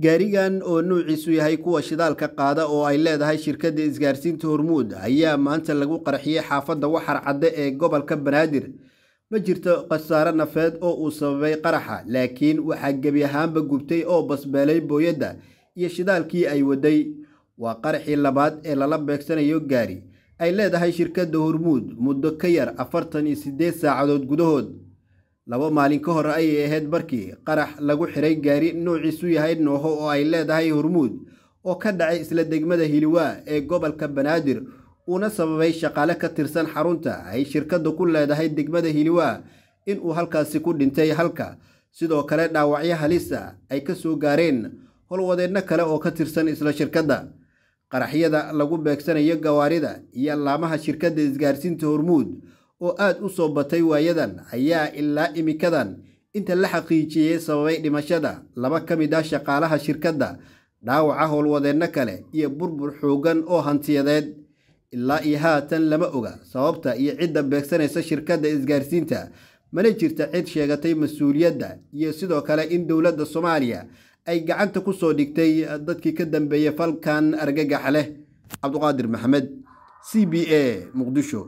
gaarigan oo nuuciisu yahay kuwa shidaalka qaada oo ay leedahay shirkadda isgaarsiinta hormuud ayaa maanta lagu qarxiyey xaafadda waxar cadde ee gobolka banaadir ma jirto khasaare nafeed oo uu sababay qaraxa laakiin waxaa gebi ahaanba gubtay oo basbeelay booyadda iyo shidaalkii ay waday waa qaraxii labaad ee lala beegsanayo gaari ay leedahay shirkadda hormuud muddo ka yar afartan iyo siddeed saacadood gudahood laba maalin ka hor ayay ahayd markii qarax lagu xiray gaari nuuciisu yahay nooho oo ay leedahay hormuud oo ka dhacay isla degmada hiliwaa ee gobolka banaadir uuna sababay shaqaale ka tirsan xarunta ay shirkadda ku leedahay degmada hiliwaa inuu halkaasi ku dhintay halka sidoo kale dhaawacyo halisa ay ka soo gaareen howlwadeedno kale oo ka tirsan isla shirkadda qaraxyada lagu beegsanayo gawaarida iyo laamaha shirkadda isgaarsiinta hormuud oo aad u soo batay waayadan ayaa ilaa imikadan inta la xaqiijiyey sababay dhimashada laba ka mid ah shaqaalaha shirkadda dhaawaca howlwadeenno kale iyo burbur xooggan oo hantiyadeed ilaa iyo haatan lama oga sababta iyo cidda beegsanaysa shirkadda isgaarsiinta mana jirta cid sheegatay mas-uuliyadda iyo sidoo kale in dowladda soomaaliya ay gacanta ku soo dhigtay dadkii ka dambeeyey falkan argagaxa leh cabduqaadir maxamed c b a muqdisho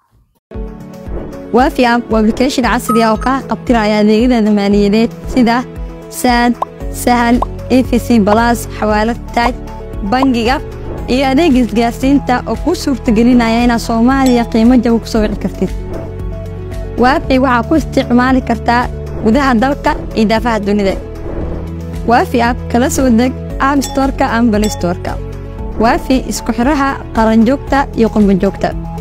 waafi app waa application casri ah oo kaa qabtiraya adeegyada maaliyadeed sida saad sahal efc balas xawaalad taaj bangiga iyo adeega isgaarsiinta oo kuu suurtagelinaya inaad soomaaliya qiimo jaba ku soo wici kartid waafi waxaa ku isticmaali kartaa gudaha dalka iyo daafaha dunida waafi app kala soo deg app storka ama balistorka waafi isku xidhaha qaranjoogta iyo qurbanjoogta